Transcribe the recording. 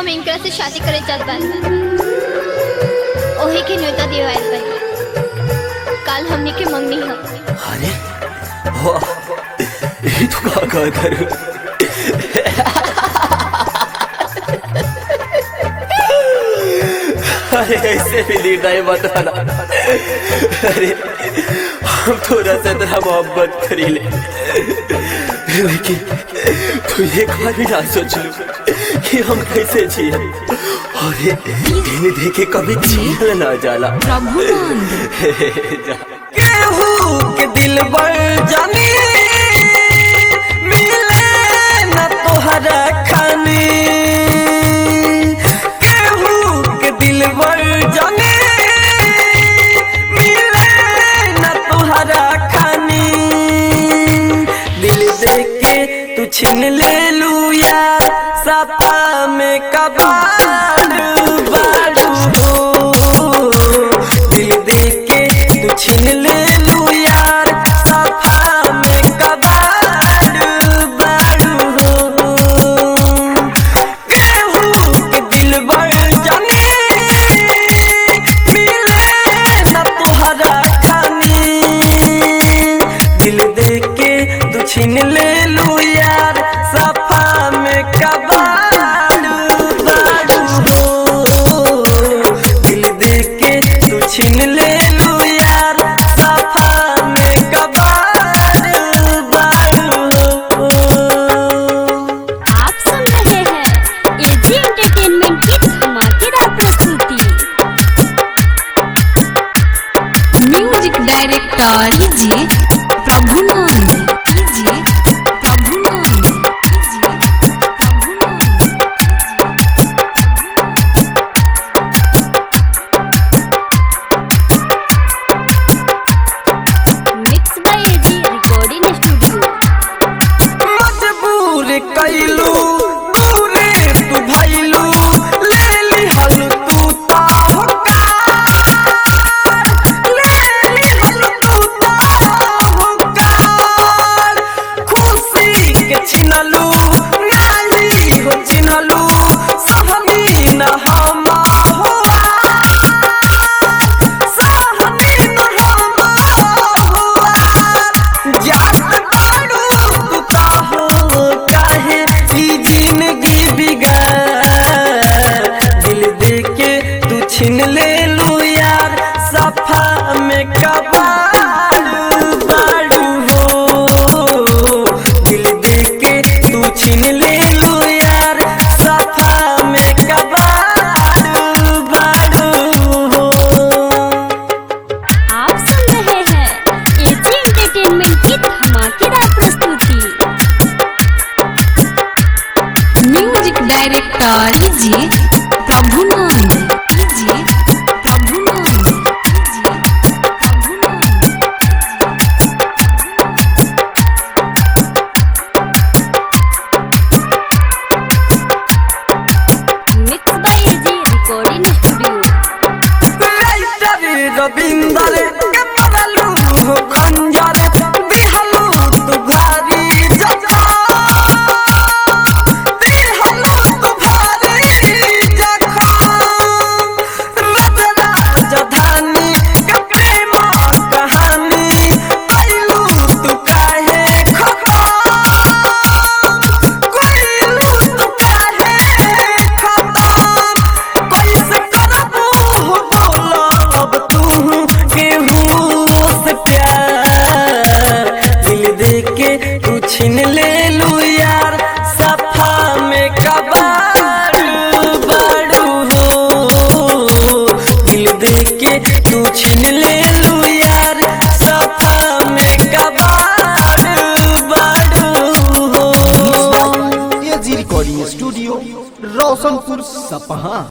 हम इनकरा से शादी करे चाहत बानी ओही के न्योता दिवाइल बानी काल हमनी के मंगनी ह अरे वाह ये तो का का करूं अरे ऐसे भी लीड नहीं बताना अरे हम थोड़ा सा तेरा मोहब्बत करी ले लेकिन तू एक बार भी ना सोच लू कि हम कैसे जिए अरे इन्हें देखे कभी जियल ना जाला प्रभुनंद जा। केहू के दिल बढ़ जानी मिले न तोहरा खानी केहू के दिल बढ़ जानी मिले न तोहरा खानी दिल दे के तू छीन ले लू यार सपा में कबाड़ बाड़ू हो दिल दे के तू छीन ले लू यार सफा में कबाड़ बाड़ू हो केहू के दिल बढ़ जानी मिले न तोहरा खानी दिल दे के तू छीन ले लू यार सफा में कबाड़ बाड़ू हो दिल दे के तू छीन ले लू यार सफा में कबाड़ बाड़ू हो आप सुन रहे हैं एजी एंटरटेनमेंट की धमाकेदार प्रस्तुति म्यूजिक डायरेक्टर कीजिए प्रभुनंद कीजिए प्रभुनंद कीजिए प्रभुनंद mix by AG recording studio मजबूर कैलू दूरे तू भैलू ले लिहल तू ताहकार ले लिहल तू ताहकार खुशी के छिनलू नाही हो चिन्हलू सहनी न हम होआ सहनी न हम होआ जात बाड़ू तू कहो काहे ई जिंदगी बिगाड़ दिल दे के तू छीन ले लू यार सफा में कबाड़ बाड़ू हो दिल दे के तू छीन ले लू यार सफा में कबाड़ बाड़ू हो आप सुन रहे हैं एजी एंटरटेनमेंट की धमाकेदार प्रस्तुति म्यूजिक डायरेक्टर कीजिए प्रभुनंद कीजिए प्रभुनंद कीजिए प्रभुनंद mix by AG recording studio writer Ravinder के मरलू हो खंजर दिहलू तू भारी जखम दिहलू तू भारी जखम रचना जधानी के प्रेम कहानी कैलू तू काहे खतम कैलू तू काहे खतम कैसे करबू हो बोला अब तू केहू से प्यार दिल दे के तू छीन ले लू यार सफा में कबाड़ बाड़ू हो दिल दे के तू छीन ले लू यार सफा में कबाड़ बाड़ू हो एजी रिकॉर्डिंग स्टूडियो रोशनपुर सपहा